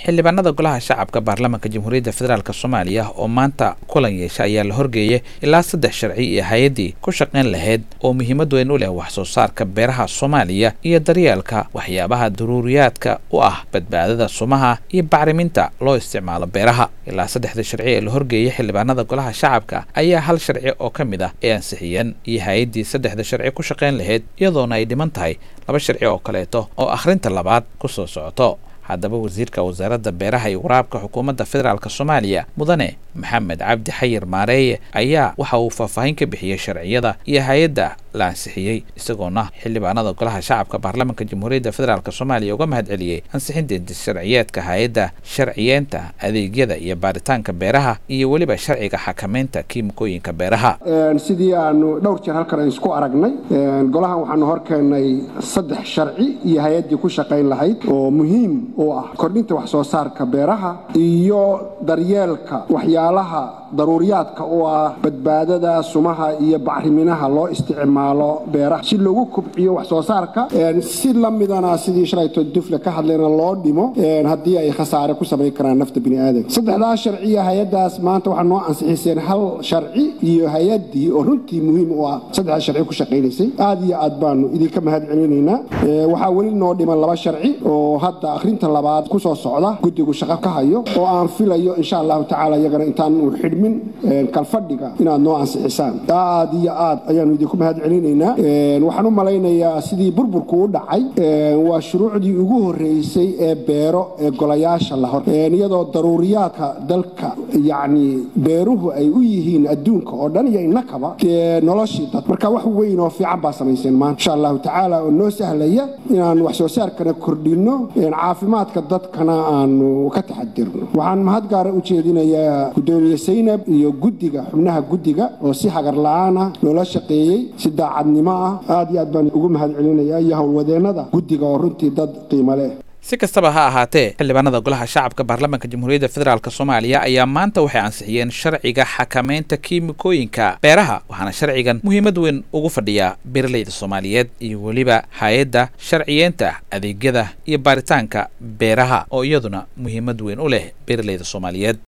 xildhibaanada golaha shacabka baarlamaanka jamhuuriyadda federaalk soomaaliya oo maanta kulan yeesha ayaa la horgeeyay ilaa saddex sharci iyo hay-addii ku shaqayn lahayd oo muhiimad weyn u leh wax soo saarka beeraha soomaaliya iyo daryeelka waxyaabaha daruuriyaadka u ah badbaadada sumaha iyo bacriminta loo isticmaalo beeraha ilaa saddexda sharci ee la horgeeyay xildhibaanada golaha shacabka ayaa hal sharci oo ka mid ah ee ansixiyeen iyo hay-addii saddexda sharci ku shaqayn lahayd iyadoona ay dhiman tahay laba sharci oo kaleeto oo akhrinta labaad ku soo socoto haddaba wasiirka wasaaradda beeraha iyo waraabka xukuumadda federaalk soomaaliya mudane maxamed cabdi xayir maareeye ayaa waxa uu faahfaahin ka bixiyey sharciyada iyo hay-adda la ansixiyey isagoona xildhibaanada golaha shacabka baarlamaanka jamhuuriyadda federaalk soomaaliya uga mahad celiyey ansixinta sharciyeedka hay-adda sharciyeenta adeegyada iyo baaritaanka beeraha iyo weliba sharciga xakamaynta kiimikooyinka beeraha sidii aanu dhowr jeer halkan aan isku aragnay golahan waxaanu hor keennay saddex sharci iyo hay-addii ku shaqayn lahayd oo muhiim oo ah kordhinta wax soo saarka beeraha iyo daryeelka waxyaalaha daruuriyaadka oo ah badbaadada sumaha iyo bacriminaha loo isticmaalo beeraha si loogu kobciyo wax soo saarka si la midana sidii shalayto dufle ka hadlayna loo dhimo haddii ay khasaare ku samayn karaan nafta biniaadanka saddexdaas sharciya hay-addaas maanta waxaa noo ansixiseen hal sharci iyo hay-addii oo runtii muhiim u ah saddexdaas sharci ku shaqaynaysay aad iyo aad baanu idinka mahad celinaynaa waxaa weli noo dhiman laba sharci oo hadda akhrinta labaad ku soo socda guddigu shaqo ka hayo oo aan filayo insha allahu tacala iyagana intaanu xidhmin kalfadhiga inaad noo ansixisaan aad iyo aad ayaanu idinku mahad celinaynaa waxaan u malaynayaa sidii burburku u dhacay waa shuruucdii ugu horreysay ee beero ee golayaasha la hor iyadoo daruuriyaadka dalka yacni beeruhu ay u yihiin adduunka oo dhan iyo innakaba noloshii dad marka wax weyn oo fiican baa samayseen maanta insha allahu tacaala oo noo sahlaya inaan wax soo saarkana kordhinno caafimaadka dadkana aanu ka taxadirno waxaan mahad gaara u jeedinayaa gudoomiye saynab iyo guddiga xubnaha guddiga oo si hagar la-aan ah loola shaqeeyey si daacadnimo ah aad iyo aad baan ugu mahad celinayaa iyo howlwadeennada guddiga oo runtii dad qiimo leh si kastaba ha ahaatee xildhibaanada golaha shacabka baarlamaanka jamhuuriyadda federaalk soomaaliya ayaa maanta waxay ansixiyeen sharciga xakamaynta kiimikooyinka beeraha waxaana sharcigan muhiimad weyn ugu fadhiyaa beeralayda soomaaliyeed iyo weliba hay-adda sharciyeenta adeegyada iyo baaritaanka beeraha oo iyaduna muhiimad weyn u leh beeralayda soomaaliyeed